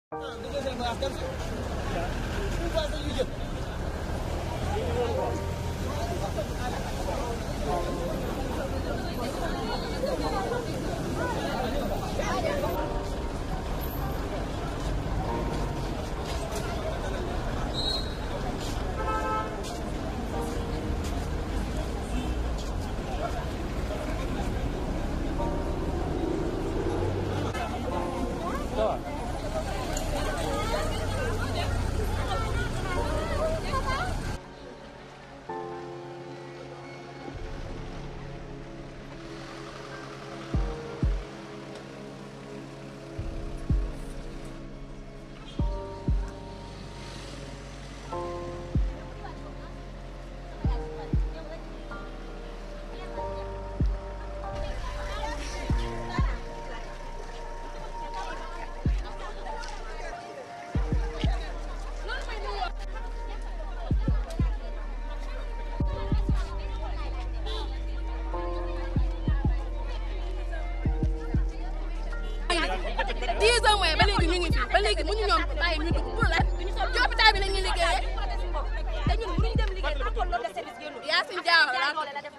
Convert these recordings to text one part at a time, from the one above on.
dix ans mooy ba léegi ñu ngi fi ba léegi mënu ñoom bàyyi ñu dugg pour lan ci hôpital bi la ñuy liggéeyee te ñun mënuñu dem liggéey tant que loolu de service génnul. Yacine Diaw la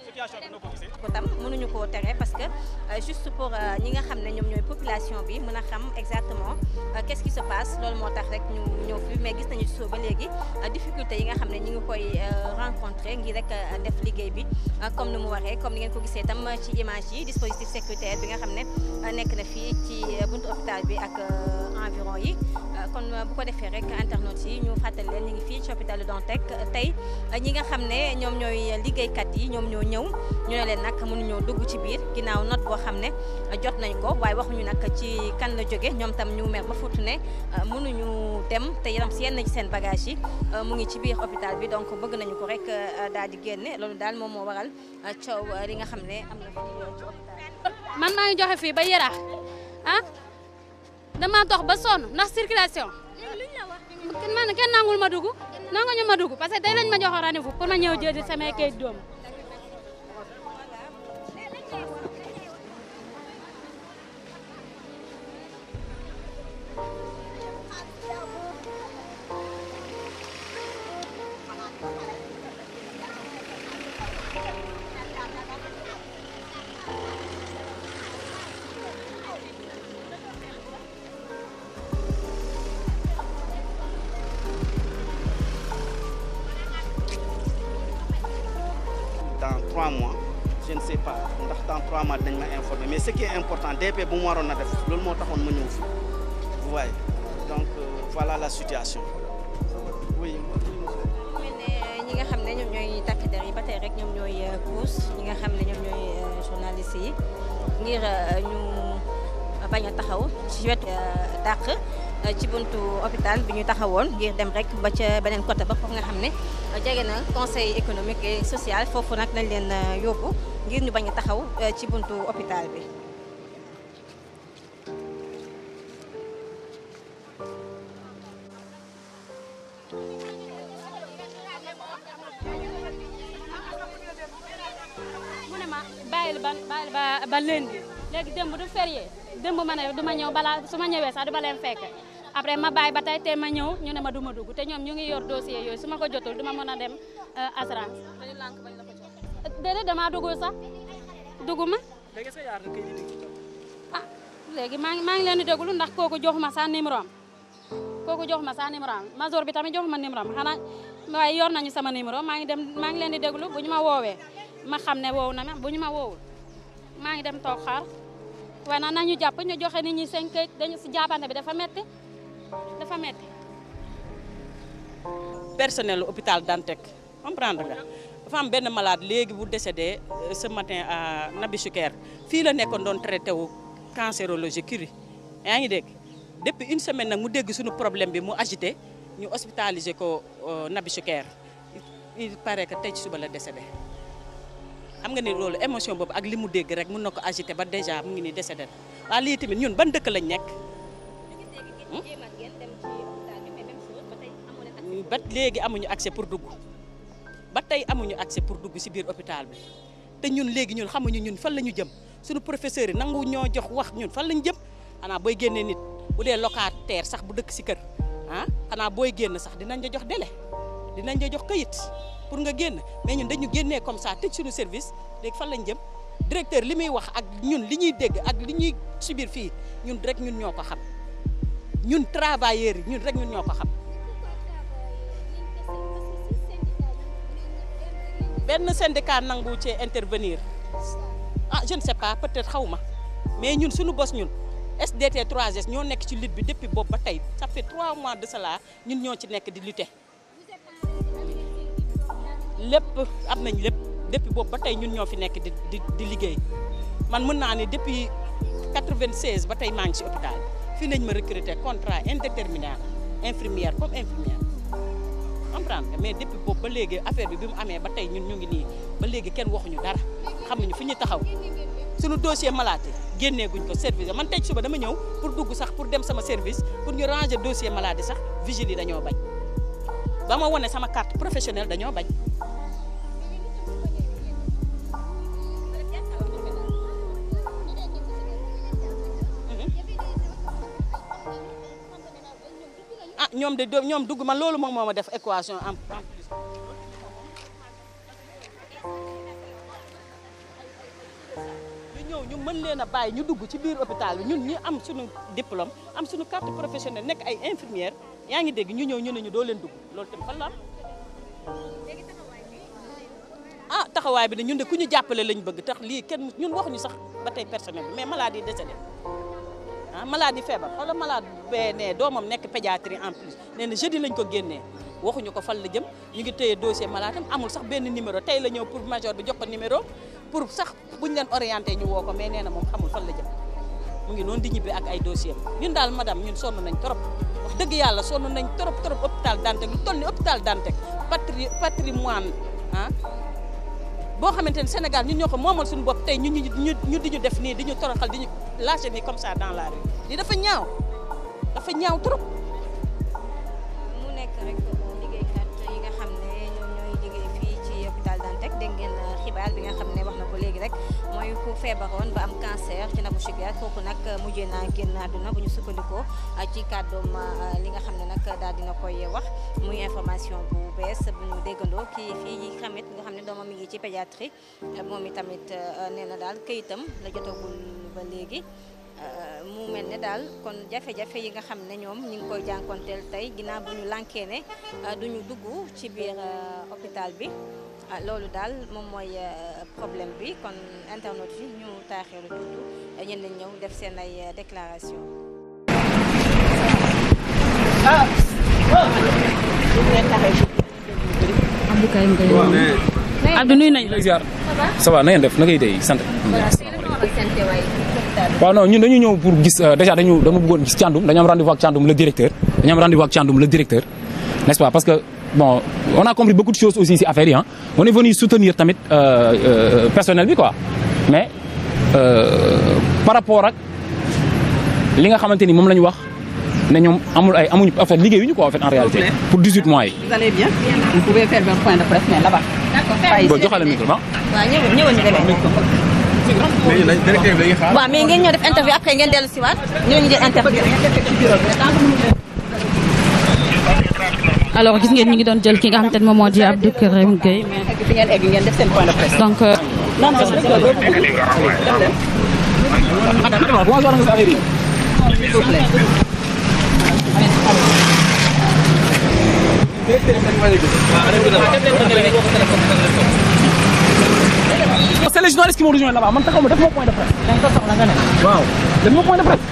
ko tam mënuñu koo tere parce que euh, juste pour euh, ñi nga xam ne ñoom ñooy population bi mën a xam exactement euh, qu'est-ce qui se passe loolu moo tax rek ñu ñëw fi mais gis nañu ci soo ba léegi difficulté yi nga xam ne ñi ngi koy rencontré ngir rek def liggéey bi comme ni mu waxee comme ni ngeen ko gisee tam ci image yi dispositif sécuritaire bi nga xam ne nekk na fii ci buntu hôpital bi ak environ yi kon bu ko defee rek internautes yi ñu fàttali leen ñu ngi fii ci hôpital Dantec tey ñi nga xam ne ñoom ñooy liggéeykat yi ñoom ñoo ñëw ñu ne leen nag mënuñoo dugg ci biir ginnaaw note boo xam ne jot nañ ko waaye waxuñu nag ci kan la jóge ñoom tam ñu mer ba futu ne mënuñu dem te yaram si yenn ci seen bagage yi mu ngi ci biir hôpital bi donc bëgg nañu ko rek daal di génne loolu daal moom moo waral coow li nga xam ne am na fii ci hôpital man maa ngi joxe fii ba Yarax ah dama dox ba sonn ndax circulation man kenn nangul ma dugg nangu ñu ma dugg parce que tey lañ ma joxoon rendez-vous pour ma ñëw jëli samay kayit doom dans trois mois je ne sais pas ndax dans trois mois dañ ma informer mais ce qui est important DP bu mu waroon a def loolu moo taxoon ma ñëw fi vous voyez donc euh, voilà la situation oui. mel ne ñi nga xam ne ñoom ñooy takk der yi ba tey rek ñoom ñooy puus ñi nga xam ne ñoom ñooy journaliste yi ngir ñu bañ a taxaw ci wetu dàq ci buntu hôpital bi ñu taxawoon ngir dem rek ba ca beneen côté ba foofu nga xam ne jege na conseil économique et social foofu nag lañ leen yóbbu ngir ñu bañ a taxaw ci buntu hôpital bi. mu ne ma bàyyil ba bàyyil ba ba lundi léegi démb du férié démb ma ne du ma ñëw balaa su ma ñëwee sax du ba leen fekk après ma bàyyi ba tey te ma ñëw ñu ne ma du ma dugg te ñoom ñu ngi yor dossier yooyu su ma ko jotul du ma mën a dem assurance. déedéet damaa duggul sax dugg ma ah léegi maa ngi maa ngi leen di déglu ndax kooku joxuma sa numéro am kooku joxuma sa numéro am major bi tamit joxuma numéro am xanaa waaye yor nañu sama numéro maa ngi dem maa ngi leen di déglu bu ñu ma woowee ma xam ne woowu na ma bu ñu ma woowul maa ngi dem toog xaar waaye nag nañu jàpp ñu joxe nit ñi seen këyit dañu si jàppante bi dafa metti dafa metti personnel hôpital Dantec comprendre nga dafa am benn malade léegi bu décédé ce matin à Nabi Choucair fii la nekkoon doon traité wu cancérologie Curie yaa ngi dégg depuis une semaine nag mu dégg suñu problème bi mu agité ñu hospitalisé ko Nabi Choucair il paraît que tey ci suba la décédé xam nga ni loolu émotion boobu ak li mu dégg rek mun na ko agité ba déjà mu ngi nii décédé waaw lii tamit ñun ban dëkk lañ nekk ba léegi amuñu accès pour dugg ba tey amuñu accès pour dugg ci biir hôpital bi te ñun léegi ñun xamuñu ñun fan la ñu jëm suñu professeurs yi nangu ñoo jox wax ñun fan lañu jëm xanaa booy génnee nit bu dee locataire sax bu dëkk si kër ah xanaa booy génn sax dinañ la jox délai dinañ la jox këyit pour nga génn mais ñun dañu génnee comme ça tëj suñu service léegi fan lañ jëm directeur li muy wax ak ñun li ñuy dégg ak li ñuy subir fii ñun rek ñun ñoo ko xam ñun travailleurs yi ñun rek ñun ñoo ko xam benn syndicat nangu cee intervenir ah je ne sais pas peut-être xaw ma mais ñun suñu bos ñun SDT 3S ñoo nekk ci lutte bi depuis boobu ba tey ça fait trois mois de cela ñun ñoo ci nekk di lutter lépp am nañ lépp depuis boobu ba tey ñun ñoo fi nekk di di di liggéey man mën naa ne depuis 96 ba tey maa ngi ci hôpital fii nañ ma recruter contrat indéterminé infirmière comme infirmière comprendre nga mais depuis boobu ba léegi affaire bi bi mu amee ba tey ñun ñu ngi nii ba léegi kenn waxuñu dara xamuñu fi ñu taxaw suñu dossier maladie génnee guñ ko service man tey suba dama ñëw pour dugg sax pour dem sama service pour ñu ranger dossier maladie sax vigile yi dañoo bañ ba ma wone sama carte professionnelle dañoo bañ ah ñoom de do- ñoom dugg man loolu moom moo ma def équation en en plus ñu ñëw ñu mën leen a bàyyi ñu dugg ci biir hôpital bi ñun ñi am suñu diplôme am suñu carte professionnelle nekk ay infirmière yaa ngi dégg ñu ñëw ñu ne ñu doo leen dugg loolu tamit fan la am ah taxawaay bi de ñun de ku ñu jàppale lañ bëgg tax lii kenn ñun waxuñu sax ba tey personnel bi mais maladie décédé ah maladie feebar xoolal malade bee ne doomam nekk pédiatrie en plus nee na jeudi lañ ko génnee waxuñu ko fan la jëm ñu ngi téye dossier malade am amul sax benn numéro tey la ñëw pour major bi jox ko numéro pour sax buñ leen orienté ñu woo ko mais nee na moom xamul fan la jëm mu ngi noonu di ñibbi ak ay dossier ñun daal madame ñun sonn nañ trop wax dëgg yàlla sonn nañ trop trop hôpital Dantec lu toll ni hôpital Dantec patri patrimoine ah boo xamante ne Sénégal ñun ñoo ko moomal suñu bopp tey ñu ñu ñu ñu di ñu def nii di ñu toroxal di ñu lâché nii comme ça dans la rue lii dafa ñaaw dafa ñaaw trop. mu nekk rek liggéeykat yi nga xam ne ñoom ñooy liggéey fii ci hôpital Dantec dégg ngeen xibaar bi nga xam ne wax na ko léegi rek mooy ku feebaroon ba am cancer ci nabu sugar kooku nag mujjee naa génn àdduna bu ñu sukkandikoo ci kàddoom li nga xam ne nag daal dina koy wax muy information bu bees bu ñu déggandoo kii fii xamit nga xam ne doomam mi ngi ci pédiatrie moom itamit nee na daal këyitam la jotagul ba léegi mu mel ne daal kon jafe-jafe yi nga xam ne ñoom ñu ngi koy jànkonteel tey ginnaaw bu ñu lànkee ne duñu dugg ci biir hôpital bi loolu daal moom mooy problème bi kon internet yi ñu taaxeelu tuuti ñenn ñi ñëw def seen ay déclaration Abdou Karim Gueye. Abdou nuyu nañ la. ziar ça va na ngeen def na ngay dey sant waaw non ñun dañu ñëw pour gis déjà dañu dama bëggoon gis Thiandoum dañu am rendez-vous ak Thiandoum le directeur dañu am rendez-vous ak Thiandoum le directeur n'est-ce pas parce que bon on a compris beaucoup de choses aussi ci affaire yi ah on est venu soutenir tamit euh, euh, personnel bi quoi mais euh, par rapport ak li nga xamante ni moom la ñu wax ne ñoom amul ay amuñu en fait liggéeyuñu quoi en fait en réalité pour 18 mois yi. Vous allez bien Vous pouvez faire un point de presse, mais là-bas. bon joxale micro ba. waaw ñëw ñëwoon ñu demee waaw mais ngeen ñëw def interview après ngeen dellu si waat ñoo ñu jël interview alors gis ngeen ñu ngi doon jël ki nga xamante ne moom moo di Abdou Karim Gueye mais fi ngeen egg ngeen def seen point de presse. donc euh, non non rek la boobu dem leen. S'il vous plaît. c'est les journalistes qui m'ont rejoint là-bas man taxaw ma def ma point de presse. waaw def ma point de presse.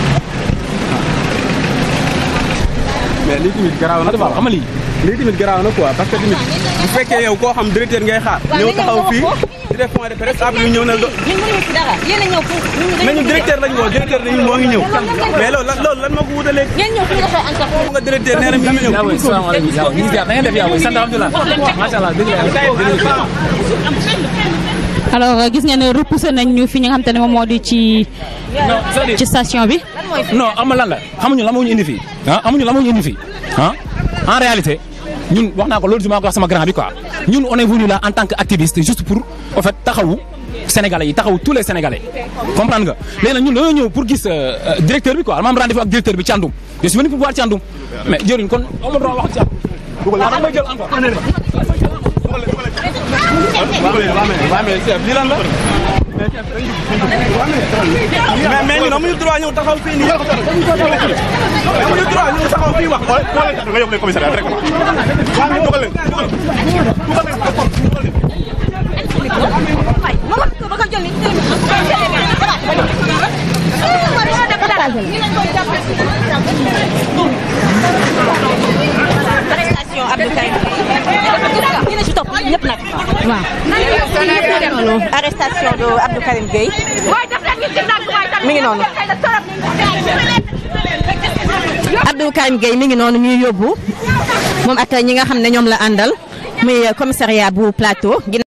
mais lii tamit garaaw na Adama xam nga lii. lii tamit garaaw na quoi parce que tamit bu fekkee yow koo xam directeur ngay xaar ñëw taxaw fii di def point de presse après ñu ñëw na ñun mënuñu ci dara yéen a ñëw pour ñun mais ñu directeur lañ woo directeur dañu moo ngi ñëw mais loolu lan loolu lan moo ko wutalee ngeen ñëw fi ñu defee interview nga directeur nee na mi ngi ñëw yaa ngi salaamaaleykum yaa ngi ziar na ngeen def yaa ngi sant alhamdulilah macha allah dëgg la yàlla. alors gis ngeen ne repoussé nañ ñu fi ñi nga xamante ne moom moo di ci non c'est-à-dire ci station bi. non am lan la xamuñu lan moo ñu indi fii ah amuñu lan moo ñu indi fii ah en réalité ñun wax naa ko loolu maa ko wax sama grand bi quoi ñun on est venu là en tant que activiste juste pour en fait taxawu sénégalais yi taxaw tous les sénégalais comprendre nga léegi nag ñun dañoo ñëw pour gis euh, euh, directeur bi quoi dama am rendez-vous ak directeur bi Thiandoum je suis venu pour voir Thiandoum mais jëriñ kon amoo droit wax Thiandoum ah da nga may jël encore waaw mais chef lii lan la mais mais ñun amuñu droit ñëw taxaw fii nii amuñu droit ñëw taxaw fii wax nga yóbbu leen commissariat rek dugal leen dugal leen arrestation Abdou Karim Gueye ñu ne ci topp ñëpp nag waaw arrestation de Abdou Karim Gueye mi ngi noonu Abdou Karim Gueye mi ngi noonu ñuy yóbbu moom ak ñi nga xam ne ñoom la àndal muy commissariat bu plateau